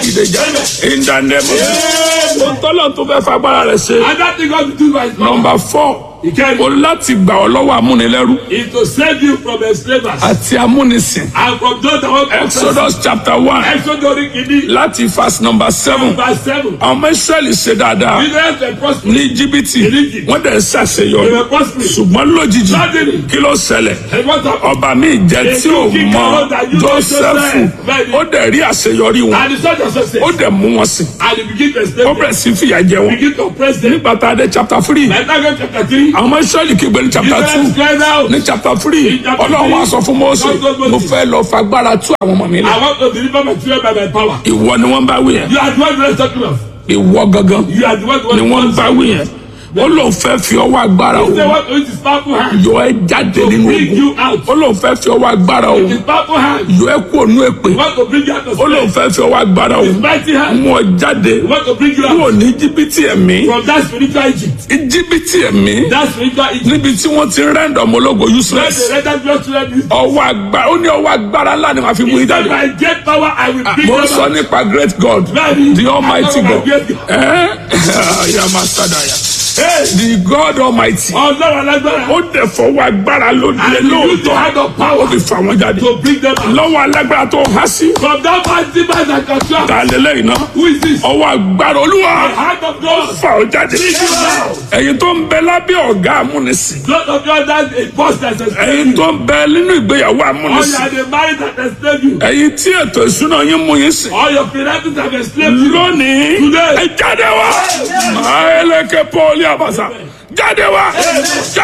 dìde jà in the name of Jesus. ohun tọ́lọ̀ tó fẹ́ fagbára rẹ̀ ṣe And that thing God will do by his power nọmba four Ìkẹrin. o láti gbà ọ́ lọ́wọ́ amúnilẹ́rú is to save you from enslavers àti amúnisìn and from those that want to exodus chapter one Exodus orí kìíní láti verse number seven verse seven. àwọn ọmọ israẹli ṣe dáadáa Israel were prosperous. ní jìbìtì Egypt. wọ́n dẹ̀ ń They ṣàṣeyọrí were prosperous. ṣùgbọ́n lójijì Suddenly. kí ló ṣẹlẹ̀ And what happened? ọba mi jẹ tí ò mọ jósẹ́fù ó dẹ̀ rí àṣeyọrí wọn And the soldiers also said, ó dẹ̀ mú wọn sìn and he begin to ó enslave them. bẹ̀rẹ̀ sí fìyà jẹ wọn Begin to oppress them. nígbà tá a dé chapter three Like that chapter three. àwọn ọmọ israẹli kígbe ní chapter two Israel cried out. ní chapter three chapter ọlọ́run wá sọ fún mọ́ọ́sì God told Moses. mo fẹ́ lọ fagbára tú àwọn ọmọ mi lẹ I want to deliver my children by my power. ìwọ ni wọ́n bá wí yẹn You are the one we are talking of. ìwọ gangan You are the one ni wọ́n bá wí yẹn ó lóun fẹ́ fi ọwọ́ agbára He said, òun what with his powerful hand? yọ ẹ jáde nínú bring ogun you out. ó lóun fẹ́ fi ọwọ́ agbára òun His powerful hand. yọ ẹ kú ònú èpè He want to bring you out of ó lóun slavery. fẹ́ fi ọwọ́ agbára His òun mighty hand. mú ọ jáde He want to bring you kúrò out ní jìbìtì ẹ̀mí from that spiritual Egypt. jìbìtì ẹ̀mí That spiritual Egypt. níbi tí wọ́n ti rẹ́ndọ̀ ọmọlógo Let useless the red and blood children be. ọwọ́ agbára ó ní ọwọ́ agbára ńlá ni wọ́n fi mú He yín said, jáde by great power I will bring mo them sọ out. nípa great God Bẹ́ẹ̀ni, the almighty I know God my great God. ẹ yàmà sádàyà the God almighty Ọlọ́run alágbára. ó dẹ̀ fọwọ́ agbára lóde And he used the lóòótọ́ hand of ó power fi fà wọ́n jáde to bring them out. lọ́wọ́ alágbára tó há sí From that mighty man that can shout. ta lélẹ́yìn náà Who is this? ọwọ́ agbára olúwa The hand of God. fà ó jáde Bring you out. ẹ̀yin tó ń bẹ lábẹ́ ọ̀gá amúnisìn Blood of God that a boss that has ẹ̀yin enslaved you. tó ń bẹ nínú ìgbéyàwó Or you amúnisìn are the married that enslaved you. ẹ̀yin tí ètò ìṣúná yín mú yín sìn All your finances have enslaved you. lónìí Today. ẹ jáde wá máa ẹlẹ́kẹ̀ pọ́ọ́lì àbàṣà jáde wá.